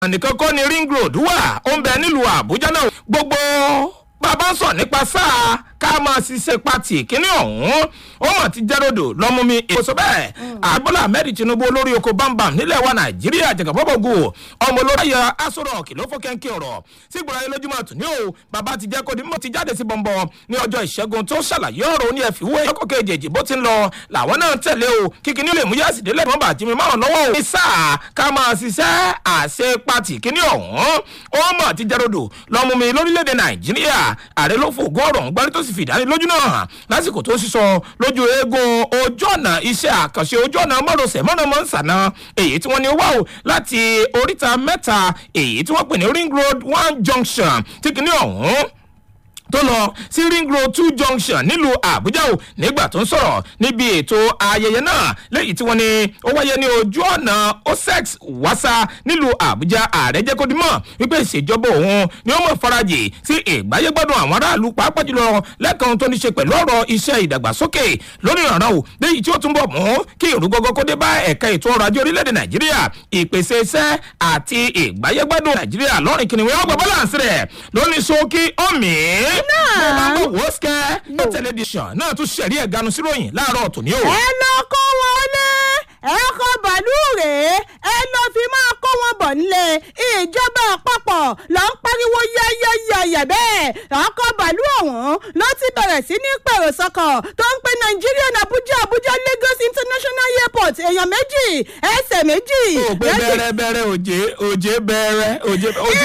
nìkan kọ́ ni ring road wà ó ń bẹ nílùú àbújá náà gbogbo bàbá ń sọ nípa sáà ká máa ṣiṣẹ́ pati kínní ọ̀hún ó mọ̀ ti jẹ́rọ̀dọ̀ lọ́mú mi èso sọ bẹ́ẹ̀ àgbọ̀lá ahmed tinubu olórí oko bámbam nílẹ̀ wa nàìjíríà jẹ̀gàbọ́bọ̀gù ọmọ olórí ayọ̀ asọ̀rọ̀ kìlọ́ fún kẹ́ńkẹ́ ọ̀rọ̀ tí gbọ́dọ̀ ayé lójúmọ̀ tún ní o bàbá ti jẹ́ kó di mọ́ ti jáde sí bọ̀m̀bọ̀ ní ọjọ́ ìṣẹ́gun tó ṣàlàyé ọ̀rọ̀ ní ẹ̀fíwé ọkọ̀ kejì bó ti ń lọ làwọn náà tẹ̀lé o kíkí nílé mú yásì délẹ̀ mọ́ bàtí mi máa lọ́wọ́ o. ní sáà ká máa ṣiṣẹ́ àṣẹ pati kíní ọ̀hún ó mọ̀ ti jẹ́rọ̀dọ̀ lọ́mú mi lórílẹ̀‐èdè nàìjíríà ààrẹ ló fògó ọ̀rọ̀ ń gbárí tó sì fìdánilójú náà hàn lásìkò tó sísọ lójú eégún ojú ọ̀nà iṣẹ́ àkànṣe ojú ọ̀nà mọ́rọ̀sẹ̀ mọ́nàmọ́ ń sànà èyí tí wọ́n ní wá o láti oríta mẹ́ta èyí tí wọ́n pè ní ring road one junction tí kìíní ọ̀hún tó lọ sí ring road two junction nílùú àbújá o nígbà tó ń sọ̀rọ̀ níbi ètò ayẹyẹ náà lẹ́yìn tí wọ́n ní ó wáyé ní ojú ọ̀nà osex wasa nílùú àbújá ààrẹ jẹ́ kó dimọ̀ wípé ìṣèjọba òun ni ó mọ̀ farajì sí ìgbáyégbádùn àwọn aráàlú pàápàá jùlọ lẹ́kàn tó ní ṣe pẹ̀lú ọ̀rọ̀ iṣẹ́ ìdàgbàsókè lórí ìrànràn o lẹ́yìn tí ó túnbọ̀ mú kí ìrúgọ́gọ́ kó dé bá ẹ̀ka ètò ọrọ̀ ajé orílẹ̀-èdè nàìjíríà ìpèsè iṣẹ́ àti ìgbáyégbádùn nàìjíríà lọ́rìn kìnìún ọgbà bọ́láǹsì rẹ̀ lóní ṣókí ọ̀mì bó bá ń bọ̀ wò ó sikẹ́ ní tẹlifíṣàn náà tún ṣẹ̀rí ẹ̀ ganu síròyìn láàárọ̀ tòní o. ẹ lọ kó wọn lé ẹkọ bàálù rèé ẹ lọ fi máa kó wọn bọ̀ nílé ìjọba àpapọ̀ ló ń pariwo yẹ́yẹ́yẹ́yẹ́ bẹ́ẹ̀ ọkọ̀ bàálù ọ̀hún ló ti bẹ̀rẹ̀ sí ní pèrò sọ́kọ̀ tó ń pe Nigerian Abuja Abuja Lagos International Airport èèyàn méjì ẹsẹ̀ méjì. ó pé bẹ́rẹ̀ bẹ́rẹ̀ òjé òjé bẹ́rẹ̀ òjé òjé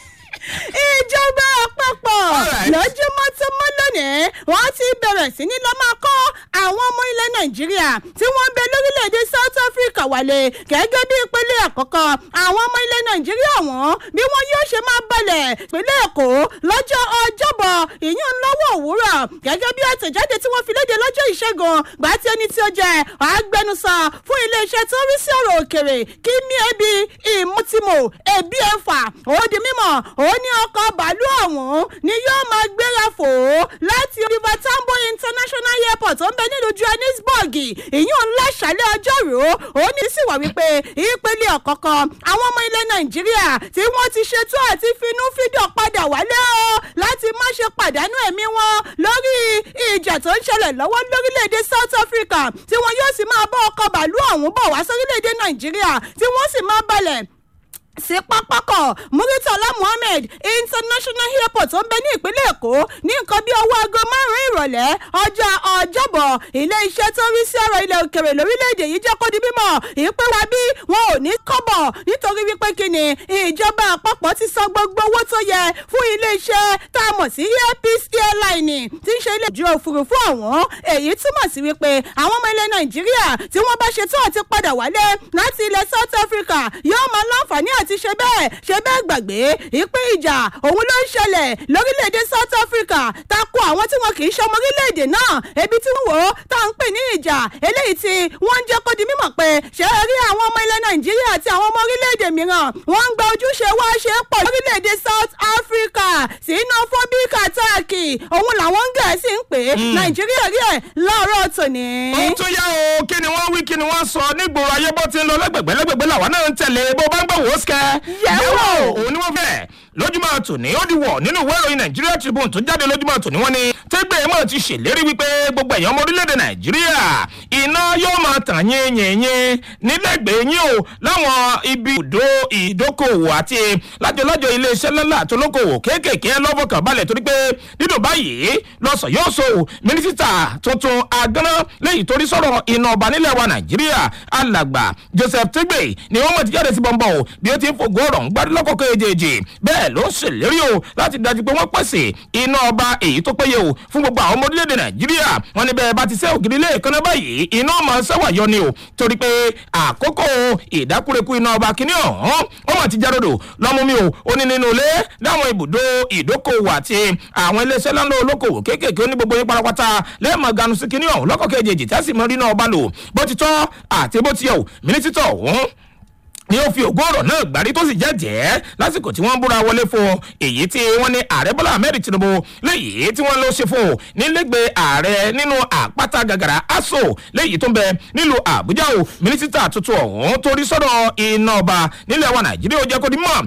ìjọba àpapọ̀ Alright. lójúmọ́ tó mọ́ lónìí wọ́n ti bẹ̀rẹ̀ sí ní lọ́ máa kọ́ àwọn ọmọ ilẹ̀ nàìjíríà tí wọ́n ń bẹ lórílẹ̀‐èdè south africa wálé gẹ́gẹ́ bí ìpele àkọ́kọ́ àwọn ọmọ ilẹ̀ nàìjíríà wọ́n bí wọ́n yóò ṣe máa balẹ̀ ìpínlẹ̀ èkó lọ́jọ́ ọjọ́bọ̀ ìyún lọ́wọ́ òwúrọ̀ gẹ́gẹ́ bí àtẹ̀jáde tí wọ́n fi léde lọ́jọ́ ìṣẹ́gun gbà tí ẹni tí ó jẹ́ agbẹnusọ fún iléeṣẹ́ tó rí sí ọ̀rọ̀ òkèrè kí mi ebi ìmútìmọ̀ ebi ẹ̀fà ó di mímọ̀ ó ní ọkọ̀ bàálù ọ̀hún ni yóò máa gbéra fò ó láti river tambo international airport tó ń bẹ nílùú johannesburg ìyún láṣálẹ̀ ọjọ́rú ó ní sì wà wípé ìpele ọ̀kọ̀ọ̀kan àwọn ọmọ ilẹ̀ nàìjíríà tí wọ́n ti ṣètò àti finú fídọ̀ padà wálé o láti má ṣe pàdánù ẹ̀mí wọn lórí ìjà tó ń ṣẹlẹ̀ lọ́wọ́ lórílẹ̀‐èdè south africa tí wọn yóò sì máa bá ọkọ̀ bàálù ọ̀hún bọ̀ wá sórílẹ̀‐èdè nàìjíríà tí wọ́n sì máa balẹ̀ sí pápákọ̀ muritala muhammed international airport tó ń bẹ ní ìpínlẹ̀ èkó ní nǹkan bí ọwọ́ aago márùn-ún ìrọ̀lẹ́ ọjọ́ ọjọ́bọ̀ ilé iṣẹ́ tó rí sí ọ̀rọ̀ ilẹ̀ òkèrè lórílẹ̀‐èdè yìí jẹ́ kó di mímọ̀ ìpè wa bí wọn ò ní kọ́bọ̀ nítorí wípé kíni ìjọba àpapọ̀ ti san gbogbo owó tó yẹ fún ilé iṣẹ́ tá a mọ̀ sí airpeace airline tí ń ṣe ilé ìjọ òfurufú ọ̀hún èyí túmọ̀ sí wípé àwọn ọmọ ilẹ̀ nàìjíríà tí wọ́n bá ṣe tó àti padà wálé láti ilẹ̀ south africa yóò máa láǹfààní àti ṣe bẹ́ẹ̀ ṣe bẹ́ẹ̀ gbàgbé ìpín ìjà òun ló ń ṣẹlẹ̀ lórílẹ̀‐èdè south africa tako àwọn tí wọn kì í ṣọmọ orílẹ̀‐èdè náà ebi tí wọ́n wò ó tá à ń pè ní ìjà eléyìí tí wọ́n ń jẹ́ kó di mímọ̀ pé ṣé ẹ rí àwọn ọmọ ilẹ̀ nàìjíríà àti àwọn ọmọ orílẹ̀‐èdè mìíràn wọ́n ń gba ojúṣe wá ṣe é pọ̀ lórílẹ̀‐èdè south africa xenophobic attack òun làwọn gẹ̀ẹ́sì ń pè é nàìjíríà rí ẹ̀ láàárọ̀ tòní. ó tó yá o kí ni wọ́n wí kí ni wọ́n sọ nígboro ayé bó ti ń lọ lẹ́gbẹ̀gbẹ́ lẹ́gbẹ̀gbẹ́ làwọn náà ń tẹ̀lé bó bá ń gbọ́ wò ó sikẹ́. Yẹ̀wò. òun ni wọ́n fẹ́ lójúmọ́ tòní ó di wọ̀ nínú ìwé ìròyìn nàìjíríà tribune tó jáde lójúmọ́ tòní wọ́n ní tẹ́gbẹ́ mọ̀ ti ṣèlérí wípé gbogbo ẹ̀yàn ọmọ orílẹ̀-èdè nàìjíríà iná yóò máa tàn yínyìnyín nílẹ̀gbẹ̀ẹ́ yín o láwọn ibi ìdó ìdókòwò àti lájọlájọ iléeṣẹ́ lọ́la àtolókòwò kéékèèké lọ́fọ̀kàn balẹ̀ torí pé nínú báyìí lọ́sọ̀ yóò so mínísítà tuntun agánná lẹ́yìn torí sọ̀rọ̀ iná ọba nílẹ̀ wa nàìjíríà alàgbà joseph tegbe ni wọ́n mọ̀ ti jáde sí bọ́ńbọ́n o bí ó ti ń fògó ọ̀rọ̀ ń gbádùn lọ́kọ̀ọ́kọ́ èjèèjì bẹ́ẹ̀ ló ń ṣèlérí o láti dájú pé wọ́n pèsè iná ọba èyí tó péye o fún gbogbo àwọn ọmọ orílẹ̀-èdè nàìjíríà wọn ni bẹ́ẹ̀ bá ti sẹ́ ògiri ilé ìkànnì báyìí iná ọmọ sẹ́wà yọ ni o torí pé àkókò ìdákúrekú iná ọba kìíní ọ̀hún ó mọ̀ ti járodò lọ́mú mi o ó ní nínú ilé láwọn ibùdó ìdókòwò àti àwọn iléeṣẹ́ ńlá olókòwò kéékèèké ní gbogbo yín pátápátá lẹ́ẹ̀mọ̀ ganu sí kìíní ọ̀hún lọ́kọ̀ kejì tẹ́sí mọ́ rí náà ọba lò bó ti tọ́ àti bó ti yẹ o mínísítọ̀ ọ̀hún ni ó fi ògùn ọ̀rọ̀ náà gbárí tó sì jẹ́jẹ́ lásìkò tí wọ́n ń búra wọlé fún un èyí tí wọ́n ní ààrẹ bọ́lá ahmed tinubu léyìí tí wọ́n lọ ṣe fún un nílẹ̀gbẹ́ ààrẹ nínú àpáta gàgàrà aso léyìí tó ń bẹ nílùú àbújá o mínísítà tuntun ọ̀hún torí sọ́dọ̀ iná ọba nílẹ̀ wa nàìjíríà ó jẹ́ kó di mọ́